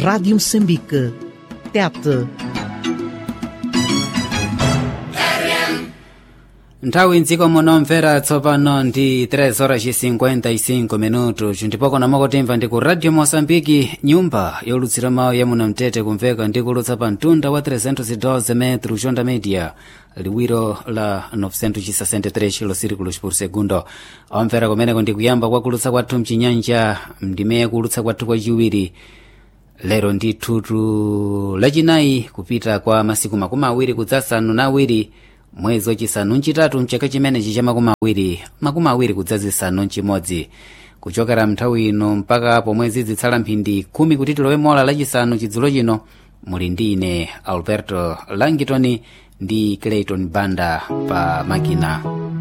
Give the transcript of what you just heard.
Rádio Moçambique. Tete. nthawi mdziko munomvera tsopano ndi 3 horas 55 minutos ndipoko namakotimva ndi ku radio moçambike nyumba yolutsira mawu ya munamtete kumveka ndi kulutsa pa mtunda wa 312 metro jonda media liwiro la 963 kilosirikulos por segundo omvera kumeneko ndi kuyamba kwa kulutsa kwathu mchinyanja mndime kulutsa kwathu kwachiwiri lero ndithutu lachinayi kupita kwa masiku makumi awiri kudzasanu na awiri mwezi wachisanu mchitatu mchaka chimenechi cha makumi awiri makumi awiri kudzazisanu mchimodzi kuchokera mnthawi ino mpaka pomwe zitsala mphindi khumi kuti tilowe mola lachisanu chidzulo chino muli ndi ine alberto langitoni ndi clayton banda pa makina